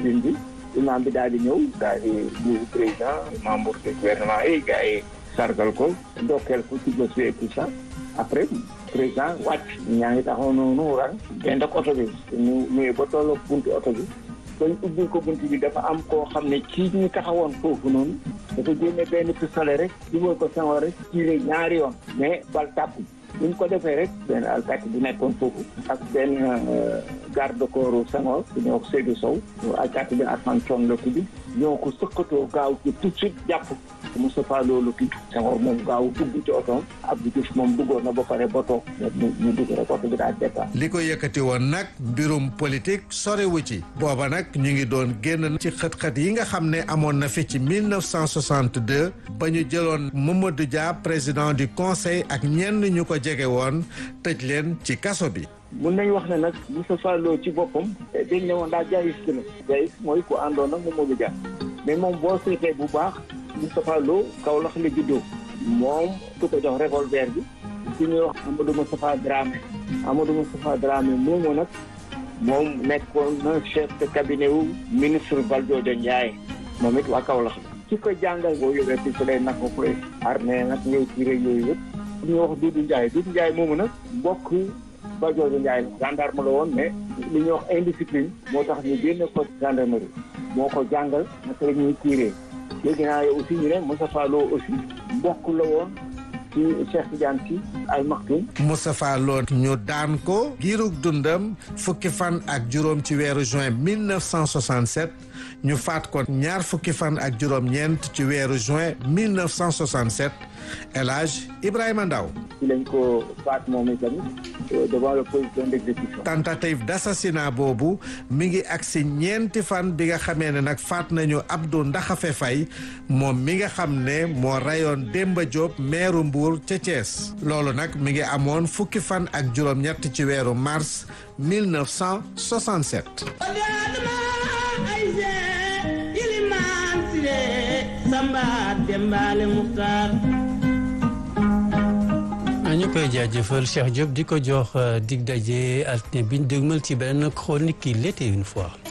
tribune bi imam bi daal di ñëw daal di nuyu président membre du gouvernement yi gars yi sargal ko ndokkeel ko ci bés bi et tout ça après président wàcc ñaa ngi taxaw noonu ran benn ak oto bi ñu ñëwee ba tolloo buntu oto bi bañ ubbil ko buntu bi dafa am koo xam ne ci ñu taxawoon foofu noonu dafa génne benn pistolet rek dugal ko Senghor rek tiire ñaari yoon mais bal tàkku bu ñu ko defee rek benn alkaati bu nekkoon foofu ak benn garde corps Senghor bu ñoo ko Seydou Sow alkaati bi Arfan Thion la tudd ñoo ko sëkkatoo gaaw ci tout de suite jàpp Moustapha Lo la tudd Senghor moom gaaw dugg ci otoom Abdou Diouf moom duggoon na ba pare ba toog ñu dugg rek oto bi daal départ li ko yëkkati woon nag mbirum politique sorewu ci booba nag ñu ngi doon génn ci xët-xët yi nga xam ne amoon na fi ci 1962 ba ñu jëloon Mamadou Dia président du conseil ak ñenn ñu ko jege woon tëj leen ci kaso bi mun nañu wax ne nag Moustapha Lo ci boppam dañ ne woon daa jaayis la jaayis mooy ku àndoon nag Mamadou Dia mais moom boo seetee bu baax Moustapha Lo Kaolack la juddoo moom ku ko jox revolver bi ci ñuy wax Amadou Moustapha Dramé Amadou Moustapha Dramé moomu nag moom nekkoon na chef de cabinet wu ministre Valdiodio Ndiaye moom it waa Kaolack la ci ko jàngal boo yore pistolet nag ko koy armé nag ngay tiré yooyu yëpp ñuy wax Doudou Ndiaye Doudou Ndiaye moomu nag mbokk Valdiodio Ndiaye la gendarme la woon mais li ñuy wax indiscipline moo tax ñu génne ko gendarmerie moo ko jàngal naka la ñuy tiré léegi naa yow aussi ñu ne Moustapha Lo aussi mbokk la woon ci Cheikh Tidiane Sy Al Maktoum Moustapha Lo ñu daan ko giirug dundam fukki fan ak juróom ci weeru juin 1967 ñu faat ko ñaar fukki fan ak juróom-ñeent ci weeru juin 1967 El Hadj Ibrahima Ndaw ci lañ ko faat moom itamit devant le position d'exécution tentative d'assassinat boobu mi ngi agsi ñeenti fan bi nga xamee ne nag faat nañu Abdou Ndaxafe Faye moom mi nga xam ne moo rayoon Demba Diop meeru Mbour ca Thiès loolu nag mi ngi amoon fukki fan ak juróom-ñett ci weeru mars 1967 ñu koy jaajëfal Cheikh Diop di ko jox dig daje altine biñ dégmal ci benn chronique qui l'était une fois